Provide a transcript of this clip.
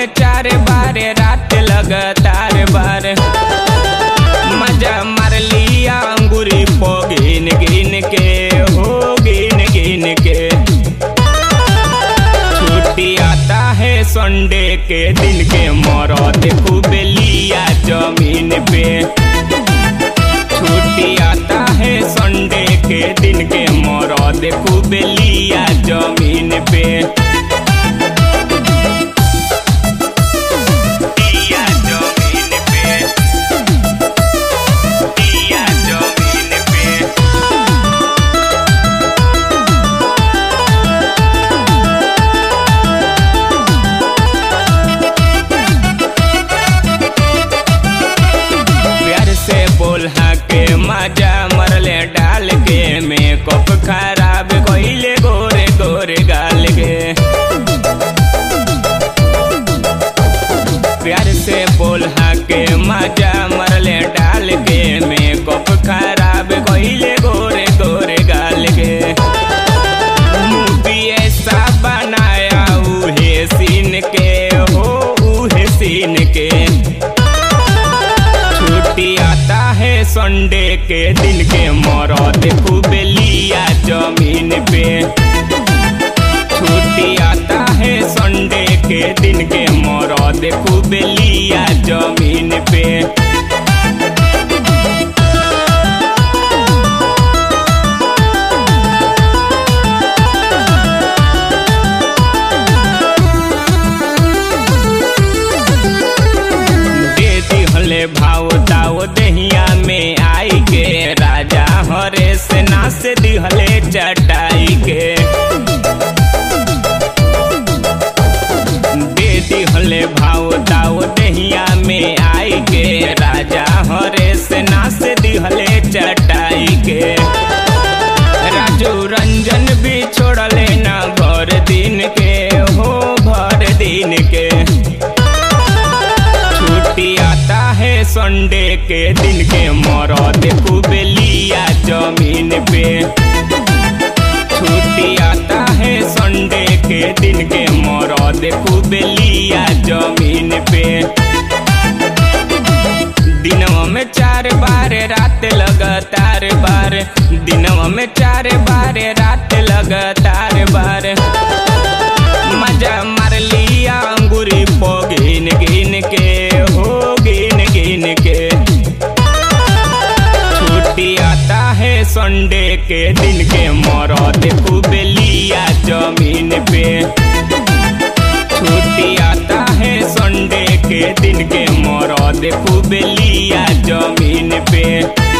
में चार बार रात लगातार बार मजा मार लिया अंगूरी पो गिन गिन के हो गिन गिन के छुट्टी आता है संडे के दिन के मरद खूब लिया जमीन पे छुट्टी आता है संडे के दिन के मरद खूब लिया जमीन पे लिया जमीन पे लिया जमीन पे प्यार से बोला के मजा मरले डाल के मेकअप खराब कइले गोरे गोरे गाल के प्यार से बोला के मजा मरले डाल के मेकअप खराब कइले गोरे गोरे गाल के मूवी ऐसा बनाया उहे सीन के हो उहे सीन के छुट्टी आता है संडे के दिन के मरद खूब लिया जमीन पे छुट्टी आता है संडे के दिन के मरद खूब लिया जमीन पे दे दिहले भाव दाव दहिया में आई के राजा हरे से नास दिहले चटाई के दे दिहले भाव दाव दहिया में आई के राजा हरे से नास दिहले चटाई के राजू रंजन भी छोड़ले ना भर दिन के हो भर दिन के छुट्टी आता है संडे के दिन के मरद खूब लिया जमीन पे छुट्टी आता है संडे के दिन के मरद खूब लिया जमीन पे दिनवा में चार बार रात लगातार बार दिनवा में चार बार रात लगातार बार मजा मार लिया अंगूरी पो गिन गिन के हो गिन गिन के छुट्टी आता है संडे के दिन के मरद खूब लिया जमीन पे छुट्टी आता है संडे के दिन के मरद खूब लिया जमीन पे